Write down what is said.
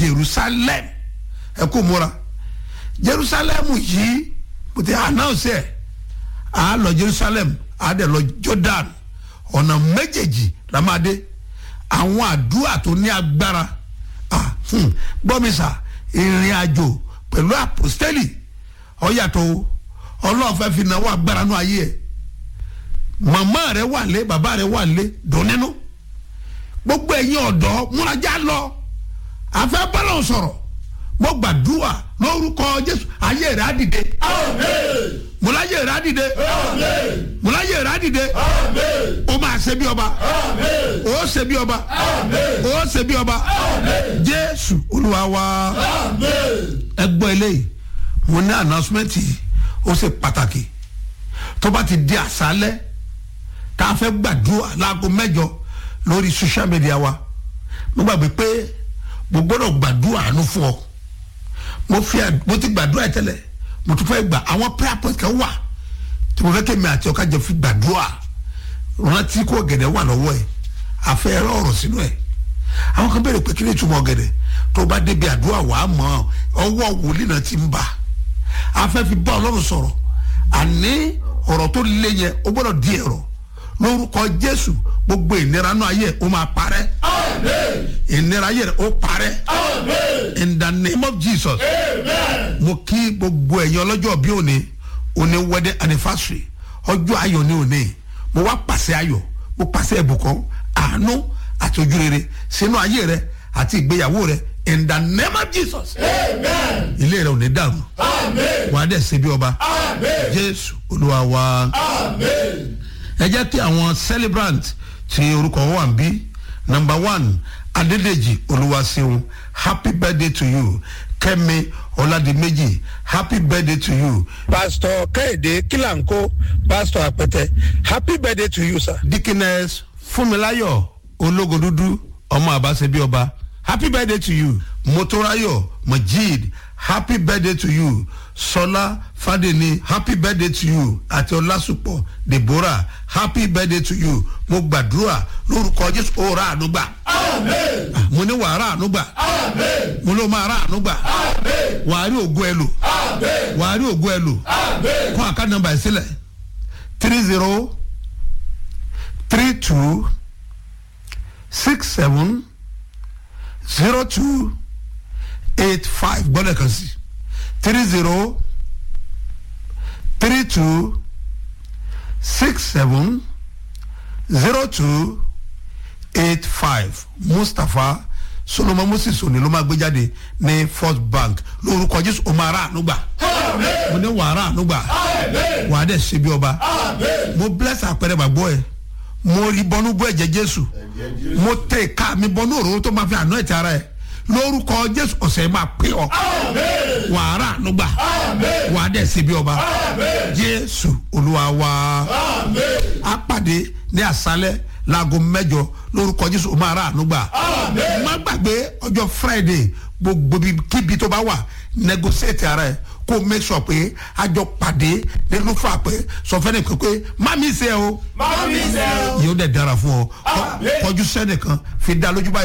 jerusalem ẹ kó múra jerusalem yìí mo ti announce ẹ a lọ jerusalem a dẹ̀ lọ jordan ọ̀nà méjèèjì la máa dé àwọn àdúrà tó ní agbára ah, hmm, gbọ́ mi sà ìrìn àjò pẹ̀lú àpòstẹ́lì ọ̀yàtọ̀ ọlọ́run fẹ́ fi náwó agbára nú ayé ẹ̀ màmá rẹ wà lé bàbá rẹ wà lé dùn nínú gbogbo ẹ̀yin ọ̀dọ́ múrajá lọ àfẹ́ bọ́lọ̀ sọ̀rọ̀ mo gbàdúrà lórúkọ jésù ayé rẹ á dìde múláyé rẹ á dìde múláyé rẹ á dìde ó máa ṣe bí ọba ó ṣe bí ọba ó ṣe bí ọba jésù olúwa wa ẹ gbọ́ eléyìí mo ní announcement yìí ó ṣe pàtàkì tó bá ti di àṣálẹ́ tá a fẹ́ gbàdúrà láago mẹ́jọ lórí social media wa mo gbàgbé pé mo gbọ́dọ̀ gbàdúrà àánú fún ọ mo fi mo ti gbàdúrà ẹ tẹ́lẹ̀ mo tún fẹ́ gbà àwọn prayer point kan wà tí mo fẹ́ kémi àti ọ̀ka jẹ fi gbàdúrà rántí kó ọ̀gẹ̀dẹ̀ wà lọ́wọ́ ẹ̀ àfẹ́ ẹ̀rọ ọ̀rọ̀ sínú ẹ̀ àwọn kan béèrè pé kí ni ìtumọ̀ ọ̀gẹ̀dẹ̀ tó bá débi àdúrà wàá mọ̀ ọwọ́ wòlíì náà ti ń bà afẹ́ fi bá ọlọ́run sọ̀rọ̀ àní ọ̀rọ̀ tó lé yẹn ó gbọ́dọ̀ di ẹ̀rọ lórúkọ jésù gbogbo ìnira náà ayé ó máa parẹ́ ìnira ayé ó parẹ́ in the name of jesus mo kí gbogbo ẹ̀yin ọlọ́jọ́ bí òní òní wedding anniversary ọjọ́ ayọ̀ ní òní mo wá pàṣẹ ayọ̀ mo pàṣẹ ìbùkún àánú àti ojúrere sínú ayé rẹ àti ìgbéyàwó rẹ in the name of jesus ilé rẹ ò ní dàrú wà á dẹ̀ ṣe bí ọba jésù olúwa wa ẹ jẹ́ kí àwọn celebrant ti orúkọ wọn wà ń bí number one adédèjì olúwaṣeun happy birthday to you kẹ́mi ọ̀làdìmẹ́jì happy birthday to you pastor kẹ́hìndé kílànkó pastor àpẹtẹ happy birthday to you sir. dikines fúnmiláyọ̀ ológodúdú ọmọ àbáṣebí ọba happy birthday to you motorayo majid happy birthday to you sọlá fàdéni happy birthday to you àti ọlásùpọ̀ deborah happy birthday to you mo gbàdúrà lórúkọ jésù ó ra àánú gbà mo ní wàá ra àánú gbà mo ló máa ra àánú gbà wàá rí ògo ẹ lò wàá rí ògo ẹ lò kó àká nọmba ẹ sílẹ̀ three zero three two six seven zero two eight five gbọ́dọ̀ kan sí three zero three two six seven zero two eight five mustapha solomon moses òní ló máa gbé jáde ní first bank lórúkọ jésù ó máa rà àánú gbà mo ní wàá rà àánú gbà wàá dẹ̀ ṣe bí ọba mo bless àpẹẹrẹ gbàgbọ́ ẹ mo rí bọnú bọ́ ẹ̀jẹ̀ jésù mo tẹ ìka mi bọnú òróró tó máa fi àná ẹ̀tẹ̀ ara ẹ̀ lórúkọ jésù ọ̀sẹ̀ máa pè ọ́ wàá rà àánú gbà wàá dẹ̀ ṣe bí ọba jésù olúwa wa á pàdé ní àṣálẹ́ láago mẹ́jọ lórúkọ jésù ó máa rà àánú gbà má gbàgbé ọjọ́ friday gbogbo kíbi tó bá wà negotiate ara ẹ̀ kó make sure pé àjọ pàdé nínú fà pé sọ fẹ́ni kan pé má mi ṣe o má mi ṣe o. yóò dẹ̀ dára fún ọ kọjú sẹ́nìkan fi dá lójú báyìí.